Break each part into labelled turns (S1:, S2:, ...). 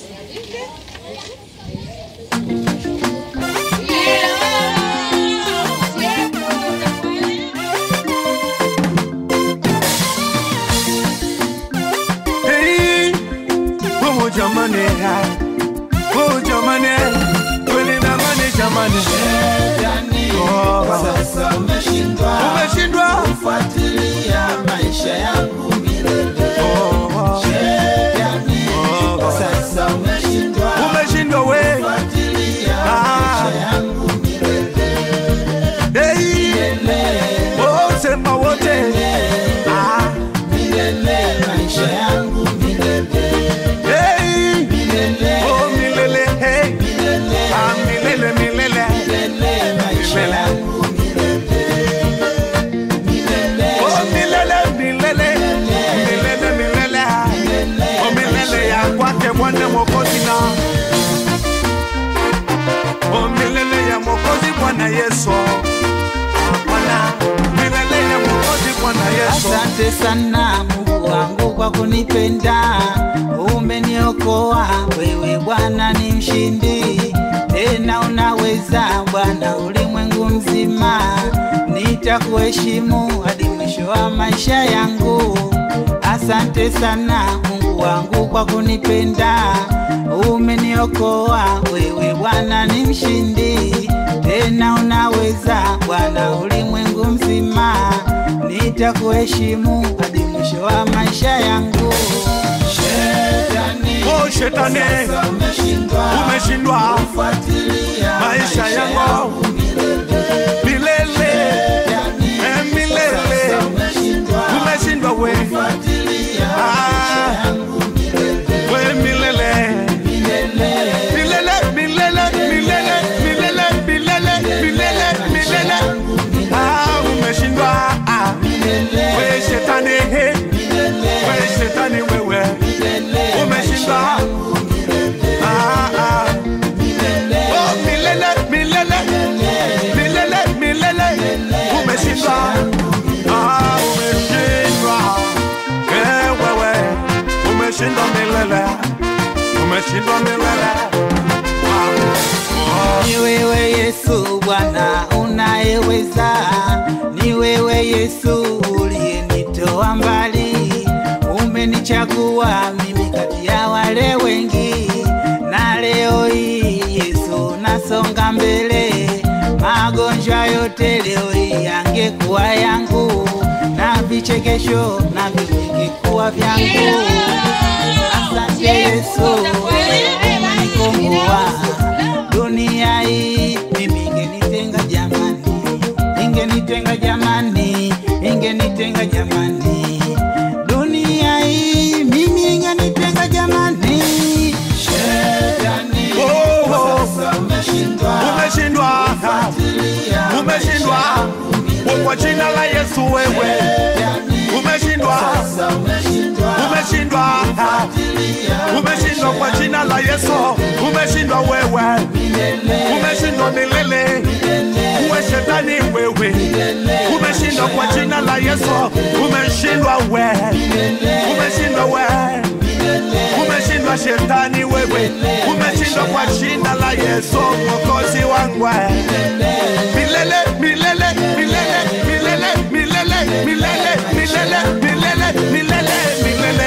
S1: Hey, oh jamani, ah, oh jamani, kweli na mani jamani, oh,
S2: Sasa umeshindwa
S1: umeshindwa
S2: kufuatilia maisha yangu milele.
S1: oh, oh,
S2: Shetani,
S1: oh,
S2: sasa umeshindwa
S1: umeshindwa we,
S2: kufuatilia
S1: Ah.
S2: maisha yangu milele.
S1: hey, oh sema wote, ah,
S2: Milele, maisha yangu milele.
S1: hey,
S2: Milele,
S1: oh milele, hey,
S2: milele,
S1: ah milele, milele,
S2: milele, maisha
S1: Milele.
S2: yangu milele. Milele,
S1: oh milele, milele, milele, milele, oh milele ya kwake Bwana Mwokozi na oh milele ya Mwokozi Bwana Yesu, Ah, Bwana milele ya Mwokozi Bwana Yesu.
S2: Asante sana Mungu wangu kwa kunipenda, umeniokoa wewe Bwana ni mshindi, tena unaweza Bwana ulimwengu mzima, nitakuheshimu hadi mwisho wa maisha yangu. Asante sana Mungu wangu kwa kunipenda, umeniokoa wewe Bwana ni mshindi, tena unaweza Bwana ulimwengu mzima, nitakuheshimu hadi mwisho wa maisha yangu. Shetani,
S1: Oh shetani,
S2: sasa umeshindwa
S1: umeshindwa
S2: kufuatilia
S1: maisha yangu milele, eh, milele,
S2: Sasa umeshindwa
S1: umeshindwa we,
S2: kufuatilia
S1: ah, we milele.
S2: milele.
S1: Milele, milele, milele, milele, milele, milele, milele. Ah, umeshindwa ah. We shetani he. We shetani wewe umeshindwa ah, ah. Oh, milele, milele, milele, milele, umeshindwa ah, umeshindwa Eh, wewe umeshindwa milele umeshindwa milele ah. oh.
S2: Ni wewe Yesu Bwana unayeweza, ni wewe Yesu uliyenitoa mbali, umenichagua mimi kati ya wale wengi, na leo hii Yesu nasonga mbele, magonjwa yote leo hii yangekuwa yangu, na vichekesho na vingekuwa vyangu. Asante Yesu, umenikomboa dunia hii mimi ingenitenga jamani, ingenitenga jamani, ingenitenga jamani, dunia hii mimi ingenitenga jamani. Shetani,
S1: Oh, oh.
S2: sasa umeshindwa
S1: umeshindwa umeshindwa kwa jina la Yesu wewe umeshindwa
S2: sasa umeshindwa
S1: umeshindwa umeshindwa kwa jina la Yesu umeshindwa wewe umeshindwa milele uwe shetani wewe umeshindwa kwa jina la Yesu umeshindwa wewe umeshindwa wewe umeshindwa shetani wewe umeshindwa kwa jina la Yesu mwokozi wangu milele milele milele milele milele milele milele milele milele milele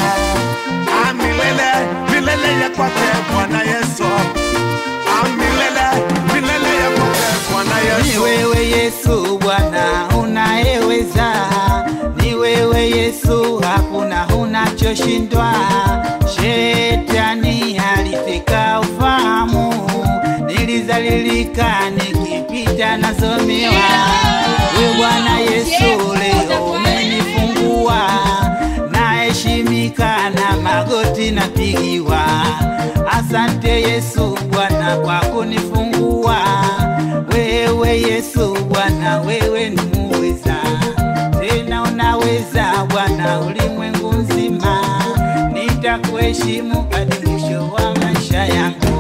S1: ah Ah, milele milele ya kwake Bwana Yesu Ah, milele milele ya kwake Bwana
S2: Ni
S1: Yesu
S2: wewe Yesu Bwana unayeweza, ni wewe Yesu, hakuna unachoshindwa. Shetani aliteka ufahamu, nilizalilika nikipita nasomewa. We Bwana Yesu, leo umenifungua, naheshimika na magoti napigiwa. Asante Yesu Bwana kwa kunifungua. Wewe Yesu Bwana, wewe ni muweza, tena unaweza Bwana ulimwengu mzima. Nitakuheshimu hadi mwisho wa maisha yangu.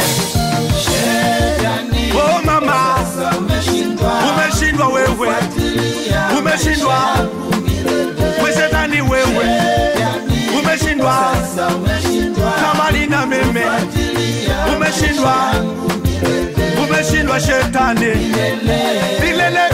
S2: Shetani,
S1: Oh mama
S2: sasa umeshindwa
S1: umeshindwa wewe
S2: kufuatilia
S1: umeshindwa we shetani wewe umeshindwa
S2: sasa umeshindwa
S1: na mali na meme umeshindwa umeshindwa shetani milele